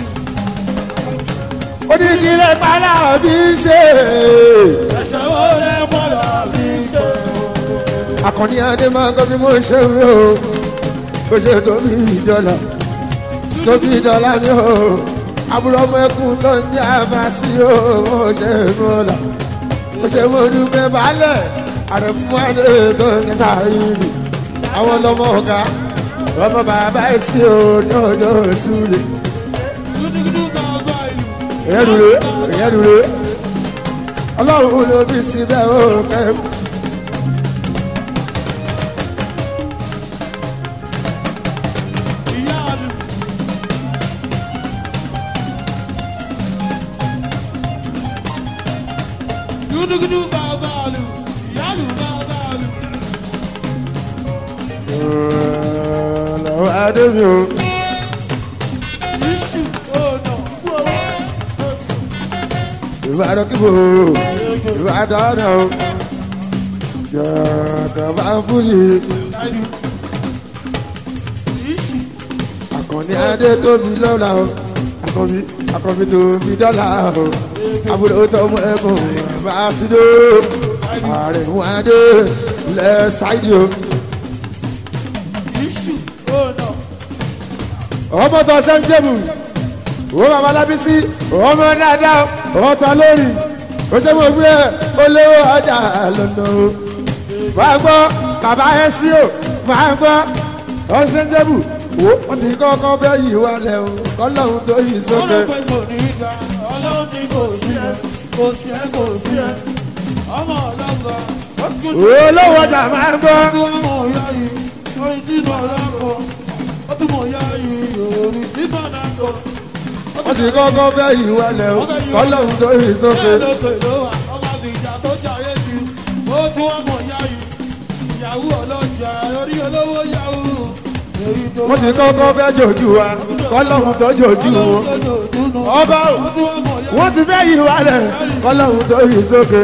onídìrẹ́ pálá bí ṣe ẹ̀ṣẹ̀ wo lẹ padà bí ṣe. akọni adé máa kọ́ bí mo ṣe wí o bó ṣe tóbi dọ́là tóbi dọ́là ni o àbúrò ọmọ ẹkùn tó ń jẹ́ àfàṣì o mo ṣe mọ́ ọ̀la mo ṣe mo dúpẹ́ balẹ̀ àrẹ̀mú adé tó ń kẹsà yìí àwọn ọlọ́mọ ọ̀gá ọmọ bàbá ẹ̀sìn o ní ọjọ́ ìṣúlẹ̀ dúdúdú ká ọba ìlú. ìyẹn dúró ìyẹn dúró ọlọ́run ló bí síbẹ̀ ó kẹ́ ìyáàlú. dúdúdú ká ọba ìlú. ìyáàlú ká ọba ìlú. ọlọ́run adé mi o. iṣu ọ̀nà. ìbàdàn kíbo ìbàdàn náà jọ̀ọ̀kan bá ń fún yìí láìlú. iṣu àkànní adé tóbi lọ́la o àkànbí àkànbí tóbi dọ́là o àbúrò tọmọ ẹkùn bá a sí dó ààrẹ wọn adé lẹ ṣáìdì o iṣu ọ̀nà. ọmọ tó sẹ́ńtẹ́bù owó bàbá lábísí ọmọ dáadáa ọmọ tó lórí ó ṣe mọ̀ gbé olówó ọjà lọ́nà o máa gbọ́ bàbá ẹ sí o máa gbọ́ ọ sẹ́ńtẹ́bù wo wọ́n ti kọ́kọ́ bẹ́ yìí wá lẹ̀ o kọ́lọ́hún tó yìí sókè ọlọ́pẹ́ kò ní í ga ọlọ́run ní kò sí ẹ kò sí ẹ kò sí ẹ ọmọ ọlọ́gbà ó tún ní olówó ọjà máa gbọ́ ọdún ọmọ ọ̀yá yìí orin tínú ọlọ́kọ ó tún mọ̀ ọ̀yá yìí orin tínú ọlọ́kọ. wọ́n ti kọ́kọ́ bẹ́ yìí wá lẹ̀ o kọ́lọ́hún tó yìí sókè bẹ́ẹ̀ ló pè ló wà ọmọ àbíjà tó jayé ju ó tún ọmọ ọ̀yá yìí ìyàwó ọlọ́jà orí olówó yahoo èyí tó wọ́n ti kọ́kọ́ bẹ́ jòjú wa kọ́lọ́hún tó jòjú wọn ọba o wọ́n ti bẹ́ yìí wá lẹ̀ kọ́lọ́hún tó yìí sókè.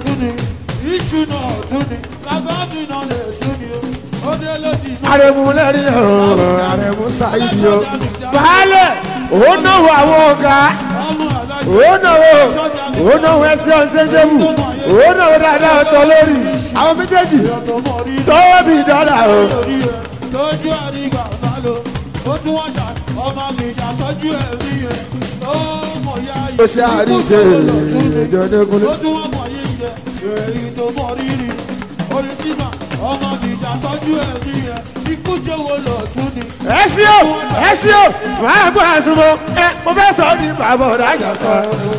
àrẹ̀mú lẹ́rìn o àrẹ̀mú sáyidi o baálẹ̀ òun náwó àwọn ọ̀gá òun náwó òun náwó ẹsẹ̀ ọ̀sẹ̀jẹ̀mù òun náwó dáadáa ọ̀tọ̀ lórí àwọn méjèèjì tọ́wọ́ bí dọ́là o. lójú àrígbà sálọ ó tún wọ́n jà ọmọ mi ìjà tọ́jú ẹ̀rí yẹn ó mọ̀ ya yìí. ó ṣe àríṣe ìjọdẹ́kunlé. ó tún wọ́n mọ̀ yìí jẹ èyí tó mọ̀ rírì orí tìmà ọmọ mi ìjà tọ́jú ẹ̀rí yẹn ikú jẹ́wọ́ lọ tún ni. ẹ sí o ẹ sí o máa gbọ́ àsùnmọ́ ẹ mo fẹ́ sọ ọ́ ní bàbá ọ̀dà àjà sọ.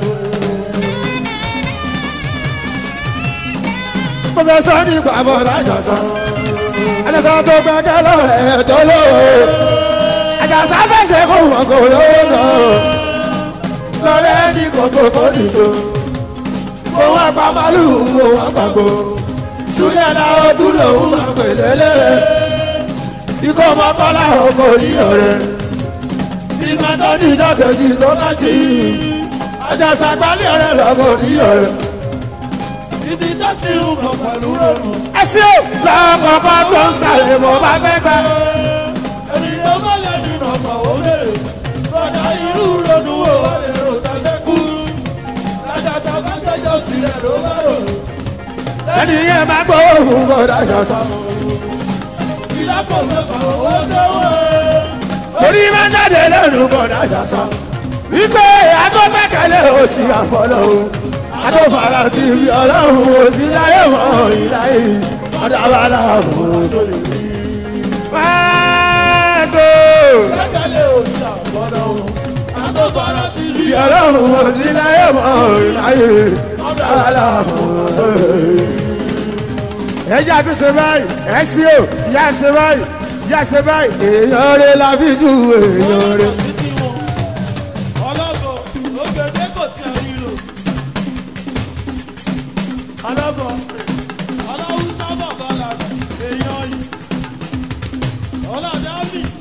mo fẹ́ sọ ọ́ ní bàbá ọ̀dà àjà sọ. ẹlẹ́sọ̀ tó gbẹ́gẹ́ lọ́wọ́ ẹ̀ tó lówó. àjàsá fẹsẹ̀ kó wọn kò lówó lọ. lọ́rẹ́ ní kòkó kò nìṣó. mo wá pa màlúù mo wá pàgbó. súlẹ̀ náà ó tún lòun máa pè lélẹ̀ ikọ̀ mọ́kànlá ọkọ̀ ní ọ̀rẹ́ ìgbà tó ní ìjọkejì tó bá ti àjàsà gbálẹ̀ ọ̀rẹ́ lọ́kọ̀ ní ọ̀rẹ́. ibi tó ti ń bọ̀ pẹ̀lú rọrùn. ẹsẹ̀ ò lọ́kọ̀ọ́kọ́ tó ń sàlẹ̀ mọ́ bá fẹ́ gbà. ènìyàn bá lè dùn ọ̀pọ̀ ó lè bọ́dà irú ronú wo wà lè rò tẹ́lẹ̀ kú. lájàtà bá jẹjọ sílẹ̀ ló bá rò. ẹni yẹn máa gbọ́ òun kọ́ dájọ́ sọ. ìlápò mẹ́fà owó tó wọ́. orí máa ń jáde lẹ́nu kọ́ dájọ́ sọ. wípé agbọ́gbẹ́kẹ̀lé òsì àfọlọ́ o adófara ti fi ọlọ́run òsì láyé mọ́ ìláyé ọ̀dàbàlà òun tó lè rí. máa tó. kẹ́kẹ́lẹ́ òsì àbọ̀dọ̀ o. àtọ́bàrà ti rí ọlọ́run òsì láyé mọ́ ìláyé ọ̀dàbàlà òun tó lè rí. ẹja tó ṣe báyìí ẹ sí o ìyá ṣe báyìí ìyá ṣe báyìí èèyàn rẹ la fi ju èèyàn rẹ. ọlọ́gọ̀ ògbẹ́dẹ́ kò tí a rí lò. ọlọ́gọ̀ ọlọ́wùsá bàbá la èèyàn yìí. ọlọ́dà mi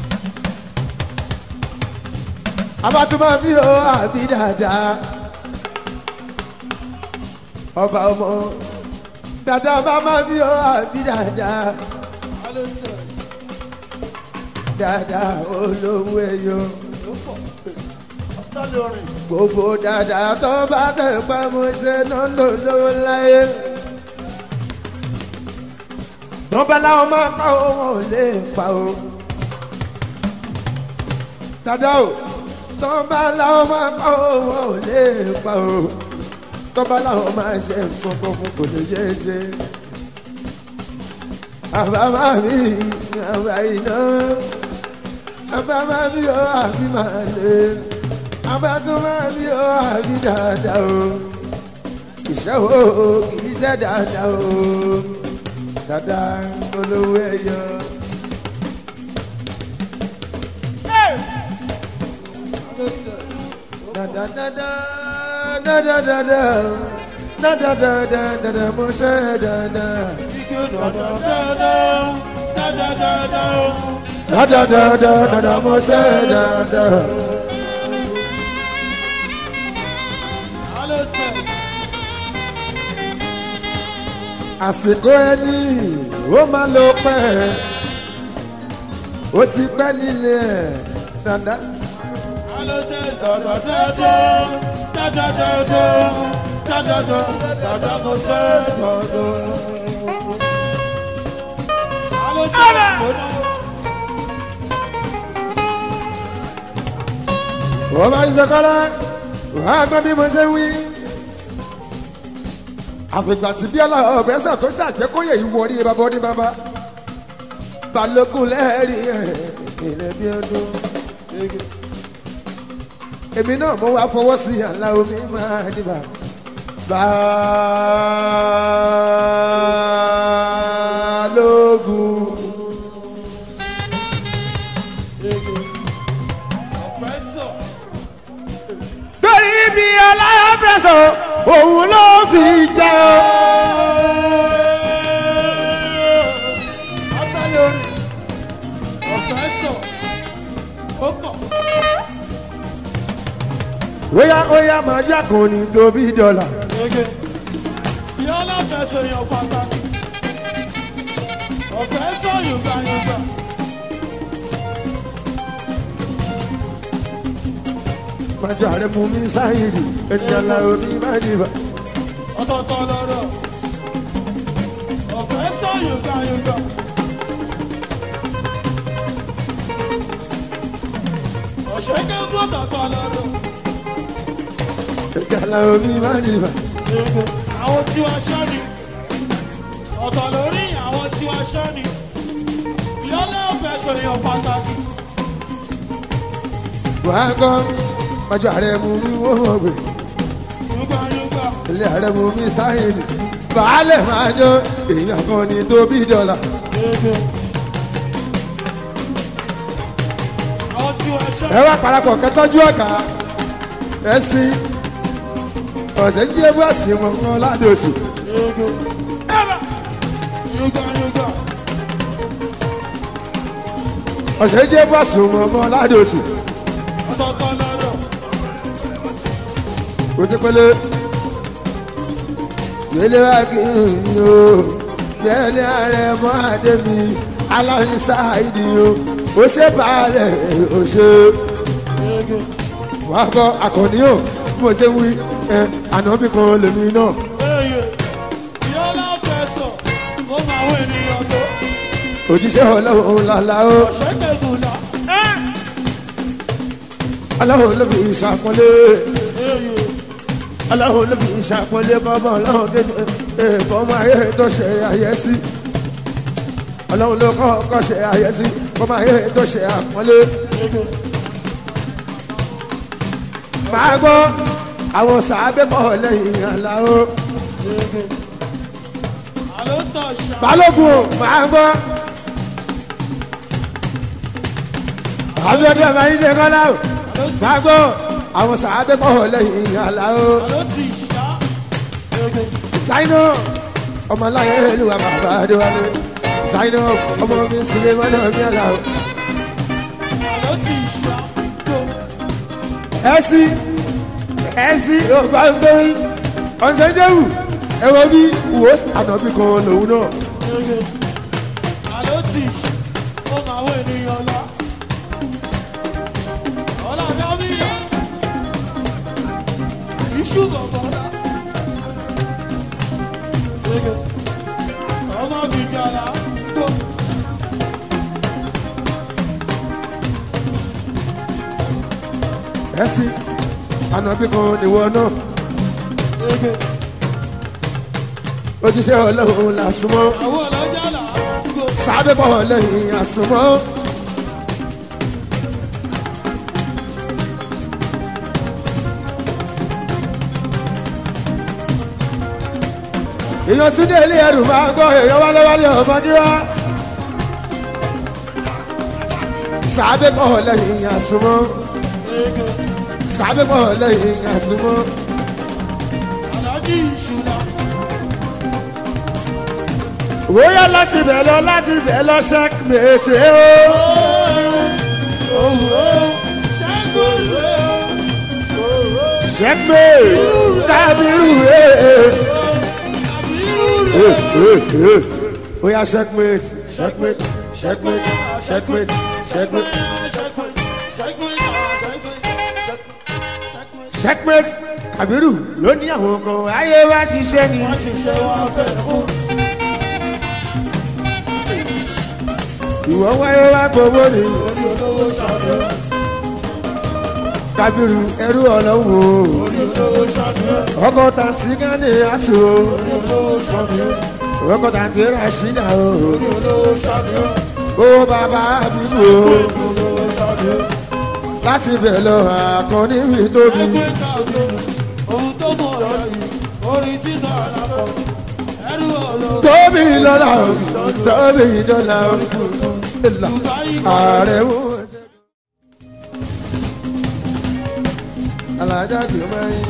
abatuma bí o àbí dáadáa ọba ọmọ dáadáa bá má bí o àbí dáadáa dáadáa olówó ẹyọ Tálẹ̀ orin. gbogbo dáadáa tó bá tẹ̀ pa mo ṣe náà lò lówó láyé. wọ́n bá láwọn máa pa ó wọn ò lè pa ó. dáadáa o tó bá láwọn máa pa ó wọn ò lè pa ó. tó bá láwọn máa ṣe nǹkan kan fún kò lè ṣeé ṣe. àbámá mi àbá iná àbámá mi ò àbí máa lè abatuma bí o àbí dáadáa o iṣẹ́ o kì í ṣe dáadáa o dáadáa olówó ẹyọ. Dáadáa dáadáa dáadáa dáadáa dáadáa dáadáa dáadáa mo ṣe dáadáa. Dáadáa dáadáa dáadáa mo ṣe dáadáa. àsìkò ẹni ó máa lọ pẹ́ ó ti pẹ́ nílé ẹ̀ dada. wọ́n máa ń sọkọ́lá wàá gbọ́ bí mo ṣe wí. àfìgbà tí bíọ́lá ọ̀bẹ́sẹ̀ tó ṣàjẹ́kóyè yìí wọrí bàbá ọdún bàbá balógun lẹ́ẹ̀rí ẹ̀ ilẹ̀ bí ọdún. èmi náà mo wá fọwọ́ sí àlá omi máa dìbà. balógun. torí bí aláàbẹ̀sọ̀ òun ló fi jẹ́ o. óyá óyá máa yá kan ní tóbi dọ́là. Yọ́lá fẹsẹ̀ yàn pàtàkì. Ọ̀fẹ́ sọ Yorùbá Yorùbá. májọ ààrẹ mú mi sáyìrì ẹni àlà omi máa dìbà. Ọ̀tọ̀ọ̀tọ̀ lọ́rọ̀. Ọ̀fẹ́ sọ Yorùbá Yorùbá. Ọ̀ṣẹ́kẹ́ ń gbọ́ tọ̀tọ̀ lọ́rọ̀. ẹni àlà omi máa dìbà. Àwọn tí wàá ṣọ́ ni. Ọ̀tọ̀ lórí àwọn tí wàá ṣọ́ ni. Yọ́lá fẹsẹ̀ yàn pàtàkì. wàá gbọ́ májọ ààrẹ mú mi wọ́n wọ́n gbé. Yorùbá Yorùbá. ilé ààrẹ mú mi sáyìrì. baálẹ̀ máa jọ èèyàn kan ní tóbi dọ́là. Àwọn tí wàá ṣọ́ ẹ wá parapọ̀ kẹtọ́jú ọ̀kà ẹ sí ọ̀sẹ̀ jí ebú àsì wọn kan ládòsù. Yorùbá Yorùbá. ọ̀sẹ̀ jí ebú àsì wọn kan ládòsù. Ọ̀tọ̀ọ̀tọ̀ lọ́rọ̀. kòtẹ́pẹ́lẹ́ gbélé wá kí n yó gbélé ààrẹ mọ́ àdé mi aláwọ̀ sáàìdì o ó ṣe bàálẹ̀ ó ṣe wàá kọ́ akọni o bí mo ṣe ń wí ẹ ànábì kan lèmi náà Eye, Yọ́lá fẹsọ̀, ó máa wọ ènìyàn tó. òjíṣẹ́ ọlọ́run làlá o Ọ̀ṣẹ́kẹ̀ gùnlá. ọlọ́run ló fi ìṣàpọ́nlé Eye, ọlọ́run ló fi ìṣàpọ́nlé bọ́bọ́ ọlọ́run kéde ẹ̀kọ́ ọmọ ayé tó ṣe àyẹ́sí ọlọ́run ló kọ́ ọkọ́ ṣe àyẹ́sí ọmọ ayé tó ṣe àpọ́nlé. máa gbọ́ àwọn sàábẹ́ bọ̀ lẹ́yìn àlá o àló tọ̀ ṣá. balógun o máa gbọ́. àbíọ́dún ọmọ yìí ṣe kọ́lá o máa gbọ́ àwọn sàábẹ́ bọ̀ lẹ́yìn àlá o Àló ti ṣá. sáínà ọmọ aláyẹ olúwa bàbá adéwálé sáínà ọmọ mi sílé mọ́nà mi àlá o. Àló ti ṣá. Tó. ẹsí ẹsí ọgbà ń gbé ọ̀sẹ̀jẹ̀wù ẹ̀wọ̀n bí wò ànàbí kan lòun náà. Àló tì ó máa wọ ènìyàn lọ. Ọlá Dábìyà. Iṣu bọ̀bọ̀ dá. Ọmọ bìjàlá tó. ẹsí ànàbí kan nìwọ náà ojúṣe ọlọ́run là súnmọ́ Àwọn ọlọ́jà là á gbó. sábẹ́ bọ̀ lẹ́yìn àsùnmọ́. èèyàn tún dé ilé ẹrù máa gbọ́ èèyàn wálé wálé ọmọdé wá. sábẹ́ bọ̀ lẹ́yìn àsùnmọ́ sábẹ́ bọ̀ lẹ́yìn àsùnmọ́. Àlájì ìṣúná. wóyá láti bẹ̀ lọ láti bẹ̀ lọ ṣẹ́kìmẹ̀tì ó. ṣẹ́kìmẹ̀tì kábírù ẹ̀. Oya checkmate, checkmate, checkmate, checkmate, checkmate, checkmate. Kabiru ló ní àwọn kan ayé wá ṣiṣẹ́ ni. Ìwọ wáyé wá gbowó ni. Kabiru ẹrú ọlọ́run o. Ọkọ̀ tàǹtí gánì àti o. Ọkọ̀ tàǹtí ràṣídà o. Ó bàbá àbíbò o. Láti bẹ̀ lọ àkànní mi tóbi. Ohun tó mọ̀ ọ̀rọ̀ yìí, orin títà àlàkọ̀, ẹrú ọ̀rọ̀ tóbi lọ́la o tóbi dọ́là o ìlà ààrẹ wò. alájà jù máa ń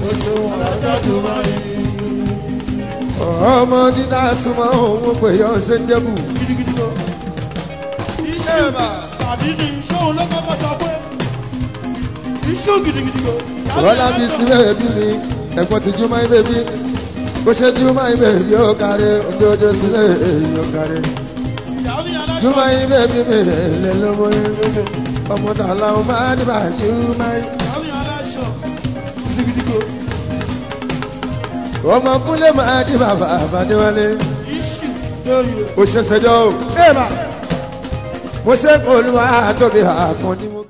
ọmọ dídá súnmọ́ òun pé yọ ṣe ń jẹ́bù. tàbí ní sóhun ló kọ́kọ́ sọ pé iṣu gidigidi o. Bọ́lá bí síbẹ̀ bí mi ẹ̀gbọ́n ti jú máa ń bèbí. Bó ṣe jú máa ń bèbí yóò kárí ojoojó sílẹ̀ yóò kárí. Jú máa ń bèbí mi lè lọ́mọ yẹn. Ọmọ tààlà ó máa ní bàjú máa ń. Ọmọ kúnlẹ̀ máa ní bàbá àbádéwálé. Ó ṣe ṣẹjọ́ o. Mo ṣe kó olúwa tóbi àkànní mo.